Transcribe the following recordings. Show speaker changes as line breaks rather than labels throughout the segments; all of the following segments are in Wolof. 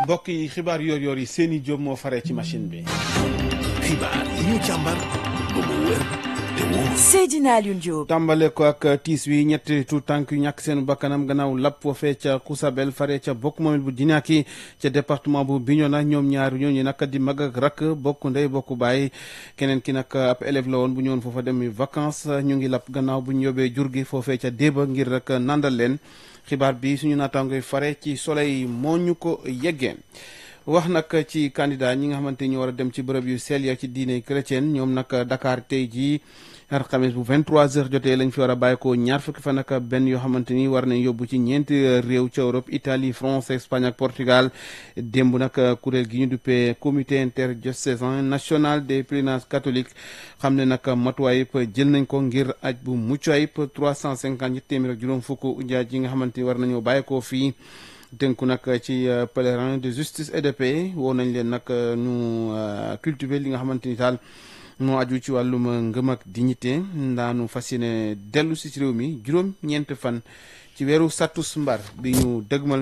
mbokk yi xibaar yoor yoor yi seeni jóob moo faree ci machine bi.
xibaar yi ñu càmbar ba mu wér te wóor.
Seydina Alioune Diop.
tàmbale ko ak tiis wi ñetti tu tànk yu ñàkk seen bakkanam gannaaw lapp foofee ca Kousabel fare ca bokk moomel bu Dinaaki ca département bu Bignona ñoom ñaar ñooñu nag di mag ak rakk bokk ndey bokk baay keneen ki nag ab élève la woon bu ñëwoon foofa dem vacances ñu ngi lapp gannaaw bu ñu yóbbee jur gi foofee ca déeba ngir rek nandal leen xibaar bi suñu naataangoy fare ci soleil moo ñu ko yeggee wax nag ci candidat ñi nga xamante ni ñu war a dem ci bërëb yu sell ya ci diine chrétienne ñoom nag Dakar tey jii alxames bu 23h jotee lañ fi war a bàyyi ko ñaar fukki fan ak benn yoo xamante ni war nañ yóbbu ci ñeenti réew ca Europe Italie France Espagne ak Portugal démb nag kuréel gi ñu duppee comité interdiocésain national des pèlerinages catholiques xam ne nag matuwaay yëpp jël nañ ko ngir aj bu mucc ayib 350 ñetti téeméer ak juróom fukk njaaj yi nga xamante ni war nañoo bàyyi ko fii. tënku nag ci pèlerin de justice et de paix woo nañ leen nag ñu cultiver li nga xamante ni daal moo aju ci wàllum ngëm ak dignité ndaanu fas yéene dellu si ci réew mi juróom-ñeent fan ci weeru sattus mbar bi ñu dëgmal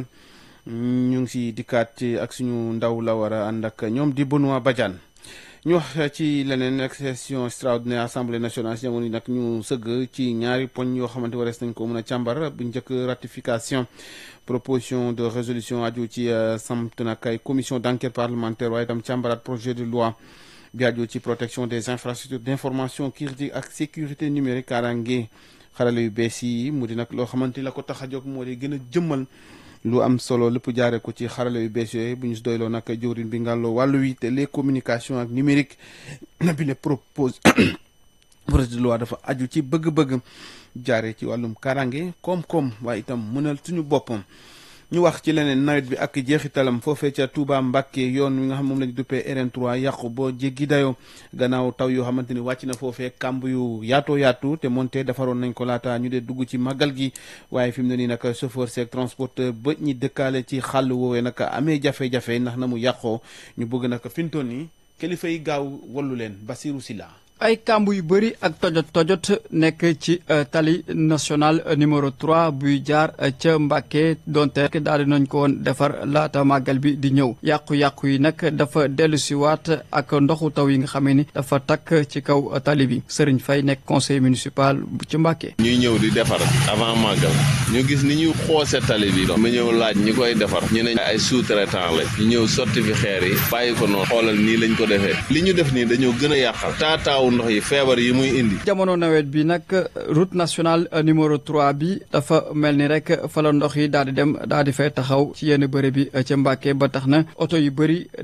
ñu ngi si dikkaat ci ak suñu ndaw la war a ànd ak ñoom di Benoît Badiane ñu wax ci leneen ak session extraordinaire assemblée nationale si jamono yi nag ñu sëgg ci ñaari poñ yoo xamante warees nañ ko mën a càmbar bu njëkk ratification proposition de résolution aju ci samt nag ay commission d' enquête parlementaire waaye itam càmbaraat projet de loi bi aju ci protection des infrastructures d' information critique ak sécurité numérique kaaraange xarale yu bees yi mu di nag loo xamante ni la ko tax a jóg moo di gën a jëmmal lu am solo lépp jaare ko ci xarale yu bees yooyu bu ñu si doyloo nag jëwrin bi ngàlloo wàllu wi te les communications ak numérique na bi le propose projet de loi dafa aju ci bëgg-bëgg jaare ci wàllum karange koom-koom waaye itam mënal suñu boppam ñu wax ci leneen nawet bi ak jeexitalam foofee ca Touba Mbacke yoon wi nga xam moom lañu duppee RN3 yàqu boo jéggi dayoo gannaaw taw yoo xamante ni wàcc na foofee kàmb yu yaatoo yaatu te moonte defaroon nañ ko laata ñu dee dugg ci màggal gi waaye fi mu ne nii nag chauffeur seeg transporteur ba ñi dëkkaale ci xàll woowee nag amee jafe-jafe ndax na mu yàqoo ñu bëgg nag fintoon ni kilifa yi gaaw wallu leen Basirou Silla
ay kàmb yu bëri ak tojot tojot nekk ci tali national numéro 3 buy jaar ca Mbàkke donte daal di nañ ko woon defar laata màggal bi di ñëw yàqu-yàqu yi nag dafa dellu si waat ak ndoxu taw yi nga xamee ni dafa takk ci kaw tali bi Serigne Faye nekk conseil municipal bu ci Mbàkke
ñuy ñëw di defar avant màggal ñu gis ni ñu xoose tali bi ma ñëw laaj ñi koy defar ñu ne ay sous-traitant la ñu ñëw sotti fi xeer yi bàyyi ko noonu xoolal nii lañ ko defee li ñu def nii dañoo gën a yàqal taataaw ndox yi feebar yi muy indi
jamono nawet bi nag route nationale numéro 3 bi dafa mel ni rek fa la ndox yi daal di dem daal di fay taxaw ci yenn bërëb bi ca Mbàkke ba tax na oto yu bëri